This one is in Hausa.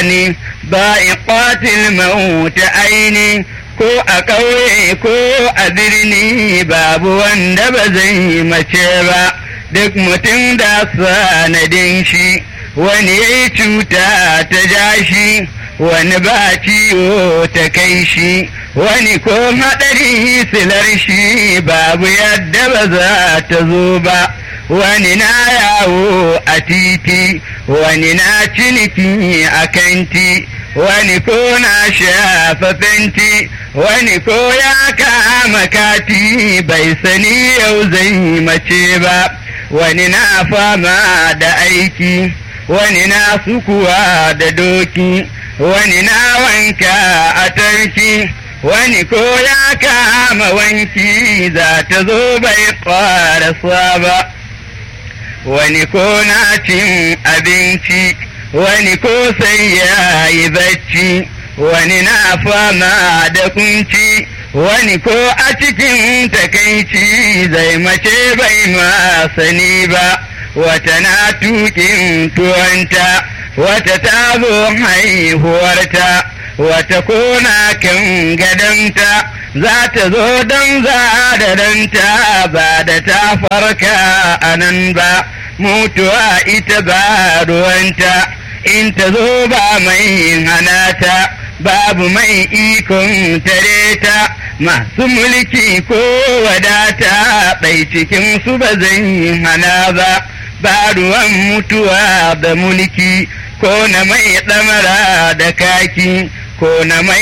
ne ba'iqatil maut aini ko a ƙauye ko a birni babu wanda ba zai mace ba duk mutum da sanadin shi wani ya yi cuta ta ja shi wani ba ciwo ta kai shi wani ko haɗari silar shi babu yadda ba za ta zo ba wani na yawo a titi wani na ciniki a kanti wani ko na shafa fenti wani ko ya kama kati bai sani yau zai mace ba wani na fama da aiki wani na sukuwa da doki wani na wanka a tarki wani ko ya kama wanki za ta zo bai ƙarasa ba wani ko na cin abinci wani ko sai ya yi bacci wani na fama da kunci wani ko a cikin takaici zai mace bai ma sani ba wata na tukin tuwanta wata ta zo haihuwarta wata kona kan gadonta za ta zo don za da danta ba da ta farka a nan ba mutuwa ita ba ruwanta in ta zo ba mai hanata babu mai ikon tare ta masu mulki ko wadata bai cikin su ba zai hana ba ba ruwan mutuwa da mulki ko na mai ɗamara da kaki ko na mai